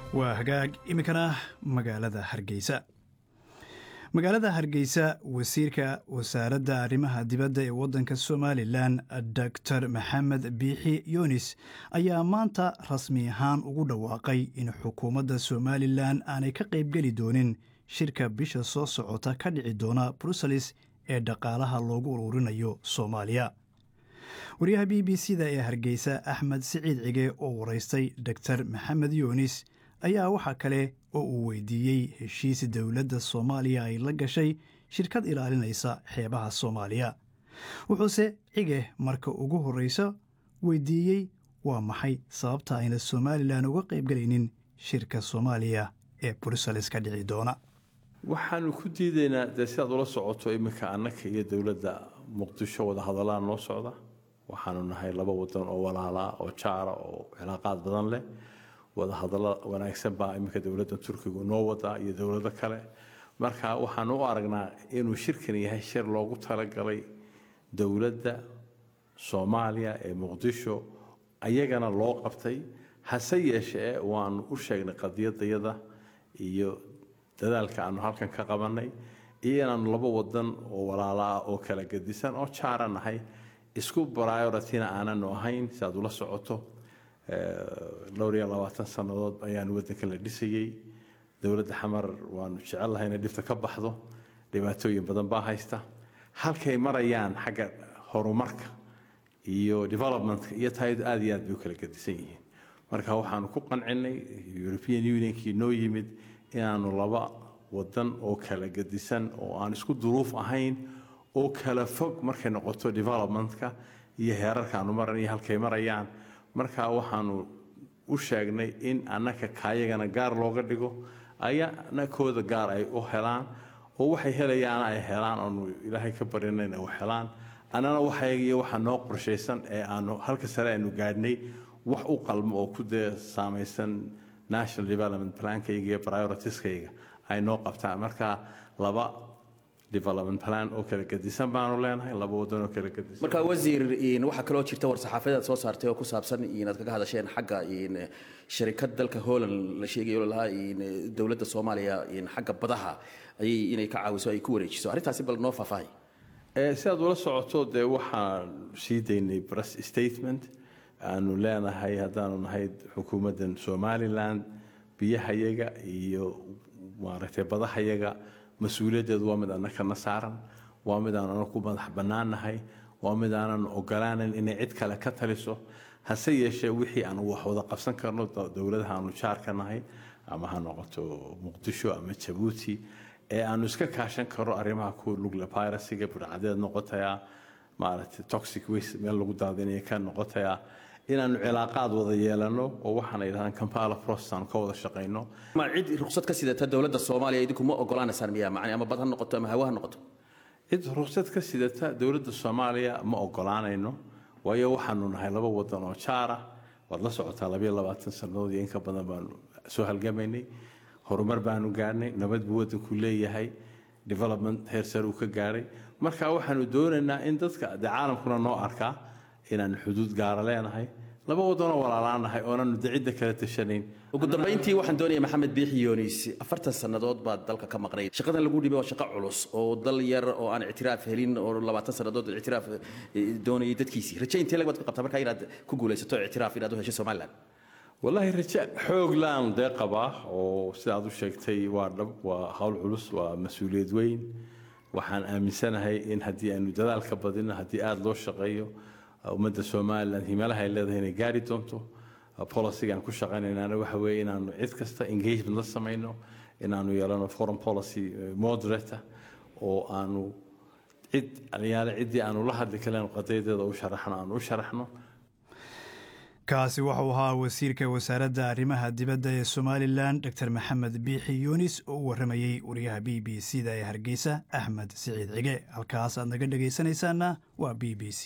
waa hagaag iminkana magaalada hargeysa magaalada hargeysa wasiirka wasaaradda arrimaha dibadda ee waddanka somalilan doctor maxamed biixi yunis ayaa maanta rasmi ahaan ugu dhawaaqay in xukuumadda somalilan aanay ka qaybgeli doonin shirka bisha soo socota ka dhici doona bruseles ee dhaqaalaha loogu ururinayo soomaaliya wariyaha b b c da ee hargeysa axmed siciid cige oo waraystay doctor maxamed yunis ayaa waxaa kale oo uu weydiiyey heshiis dowladda soomaaliya ay la gashay shirkad ilaalinaysa xeebaha soomaaliya wuxuuse cige marka ugu horreysa weydiiyey waa maxay sababta ayna somalilan uga qaybgelaynin shirka soomaaliya ee bruseles ka dhici doona waxaanu ku diidaynaa dee sidaad ula socoto iminka annaka iyo dowladda muqdisho wadahadalaan noo socda waxaanu nahay laba wadan oo walaalaa oo jaara oo cilaaqaad badan leh wadahadallo wanaagsan baa iminka dowladda turkigu noo wadaa iyo dowlado kale marka waxaanu u aragnaa inuu shirkan yahay shir loogu talagalay dowladda soomaaliya ee muqdisho ayagana loo qabtay hase yeeshee waanu u sheegnay qadiyadayada iyo dadaalka aanu halkan ka qabanay iyo inaanu laba wadan oo walaalo ah oo kala gedisan oo jaara nahay isku briorityna aananu ahayn si aad ula socoto dhowr iyo labaatan sannadood ayaanu waddanka la dhisayey dowladda xamar waanu jecellahay inay dhibta ka baxdo dhibaatooyin badan baa haysta halkay marayaan xagga horumarka iyo developmentka iyo taayadu aad iyo aad bay u kala gedisan yihiin marka waxaanu ku qancinay european unionkii noo yimid inaanu laba wadan oo kala gedisan oo aan isku duruuf ahayn oo kala fog markay noqoto developmentka iyo heerarka aanu maran iyo halkay marayaan marka waxaanu u sheegnay in annaka kaayagana gaar looga dhigo ayana kooda gaar ay u helaan oo waxay helayaana ay helaan oonu ilaahay ka barinayna u helaan annana waxagiyo waxa noo qorshaysan ee aanu halka sare aynu gaadhnay wax u qalmo oo ku dee saamaysan national development plankayga iyo prioritieskayga ay noo qabtaan marka laba development plan oo kala gedisan baanu leenahay laba wadan oo kala gedisan marka wasiir waxaa kaloo jirta war saxaafadeed soo saartay oo ku saabsan inaad kaga hadasheen xagga sharikad dalka holland la sheegayo lahaa dowladda soomaaliya xagga badaha ayay inay ka caawiso ay ku wareejiso arrintaasi bal noo faahfaahay sidaad ula socoto dee waxaan sii daynay press statement aanu leenahay haddaanu nahay xukuumaddan somalilan biyahayaga iyo maaragtay badahayaga mas-uuliyaddeedu waa mid annakana saaran waa mid aan anagu ku madax bannaannahay waa mid aanan ogolaanan inay cid kale ka taliso hase yeeshee wixii aan wax wada qabsan karno dowladaha aanu jaarka nahay ama ha noqoto muqdisho ama jabuuti ee aanu iska kaashan karno arrimaha kuwa lugla piracyga budhcadeed noqotayaa maaragtay toxic waste meel lagu daadinaya ka noqotayaa inaanu cilaaqaad wada yeelano oo waxaana yidhahdaan kampala process aanu ka wada shaqayno ma cid ruqsad ka sidata dowladda soomaaliya idinku ma ogolaanaysaan miyaa macni ama bad ha noqoto ama hawa ha noqoto cid ruqsad ka sidata dowladda soomaaliya ma ogolaanayno waayo waxaanu nahay laba wadan oo jaara waad la socotaa labayo labaatan sannadood iyo inka badan baanu soo halgamaynay horumar baanu gaadhnay nabad buu waddanku leeyahay development heer sare uu ka gaadhay marka waxaanu doonaynaa in dadka dee caalamkuna noo arkaa inaanu xuduud gaara leenahay laba wadanoo walaalaanahay oonaanu dacidda kala tashanayn ugu dambayntii waxaan doonaya maxamed biixi yoonis afartan sannadood baad dalka ka maqnay shaqadan lagu dhibay waa shaqo culus oo dal yar oo aan ictiraaf helin oo labaatan sannadood ictiraaf doonayay dadkiisii raje intee lag baad ka qabtaa markaa inaad ku guulaysato ictiraaf inaad u hesho somaliland wallaahi raje xoog laan dee qabaa oo sidaad u sheegtay waa dhab waa hawl culus waa mas-uuliyad weyn waxaan aaminsanahay in haddii aynu dadaalka badino haddii aada loo shaqeeyo ummadda somalilan himalaha ay leedahay inay gaari doonto policygaan ku shaqaynaynana waxa weeye inaanu cid kasta engagement la samayno inaanu yeelano foreign policy moderator oo aanu cid aliyaale ciddii aanu la hadli kalen qadayadeeda u sharaxno aanu u sharaxno kaasi wuxuu ahaa wasiirka wasaaradda arrimaha dibadda ee somalilan doctor maxamed biixi yunis oo u warramayey wariyaha b b c da ee hargeysa axmed siciid cige halkaas aad naga dhegaysanaysaanna waa b b c